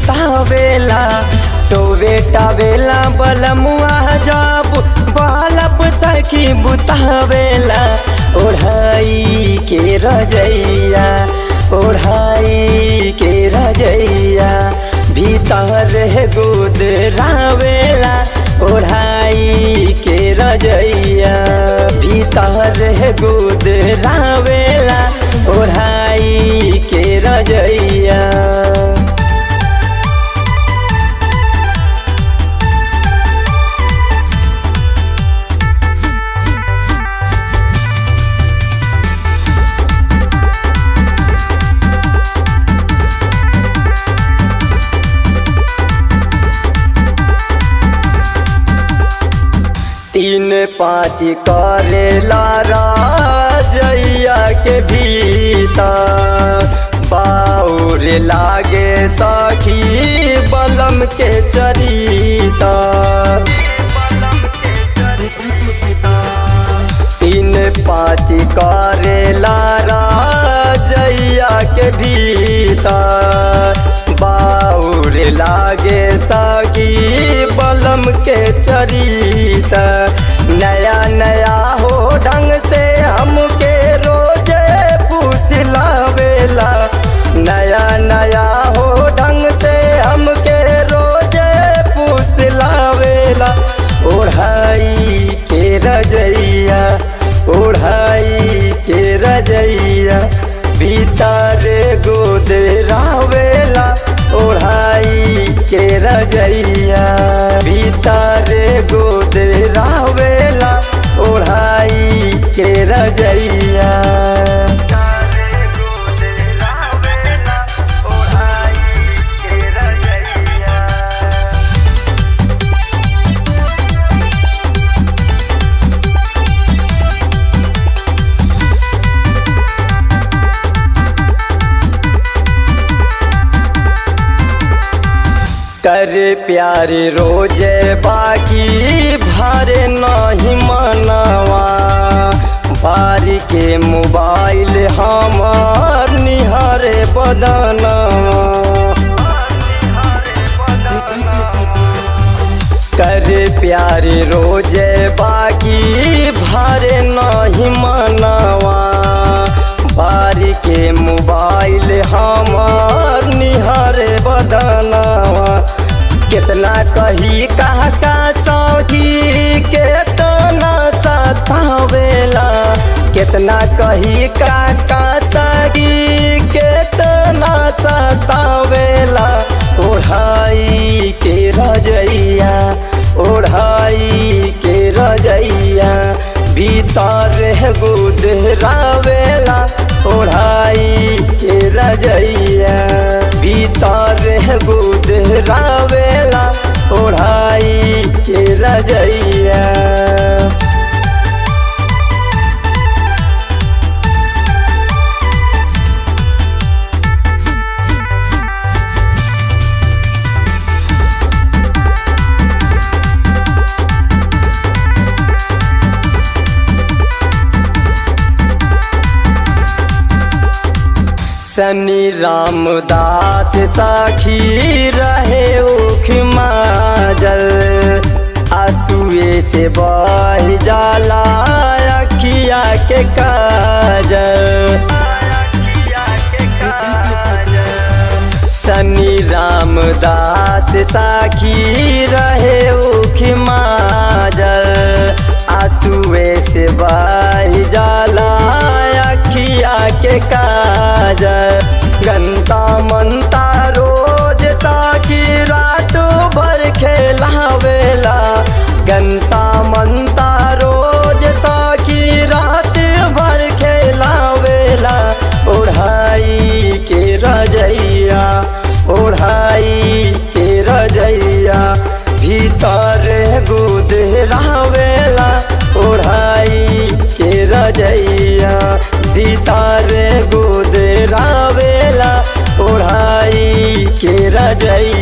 बुतावेला टोवे टावेला बलमुआ जब बालप सखी बुतावेला ओढ़ाई के रजैया ओढ़ाई के रजैया भीतर गोद रावेला ओढ़ाई के रजैया भीतर गोद रावेला ओढ़ाई के रजैया तीन पाँच करेला राजैया के भीतर बाउर लागे सखी बलम के चरिता तीन पाँच करेला राजैया के भीतर बाउर लागे सखी बलम के चरिता नया नया हो ढंग से हमके रोजे पूछ लावेला नया नया हो ढंग से हमके रोजे पूछ लावेला ओढ़ाई के रजैया ओढ़ाई के रजैया भीतर गोद रावेला ओढ़ाई के रजैया भीतर गोद रावेला ओढ़ाई के रजैया कर प्यार रोजे बाकी भरे नहीं मनवा बारी के मोबाइल हमार निहरे बदनवा कर प्यार रोजे बाकी भरे नहीं मनवा बारी के मोबाइल हमार निहरे बदनवा कितना कही कहा का सौही केतना सतावेला कितना कही का का सही केतना सतावेला ओढ़ाई के रजैया ओढ़ाई के रजैया भीतर गुद रावेला ओढ़ाई के रजैया भीतर गुद रावेला ओढ़ाई के रजैया शनि रामदास साखी रहे उख माजल आंसुए से बह जाला अखिया के काजल शनि रामदास साखी रहे उख माजल आंसुए से बह जाला अखिया के काजल गंता मनता रोज साखी रात भर खेलावेला गंता मनता रोज साखी रात भर खेलावेला ओढ़ाई के रजैया ओढ़ाई के रजैया भीतर गुद रावेला ओढ़ाई के रजैया भीतर गोद रावेला ओढ़ाई के रजैया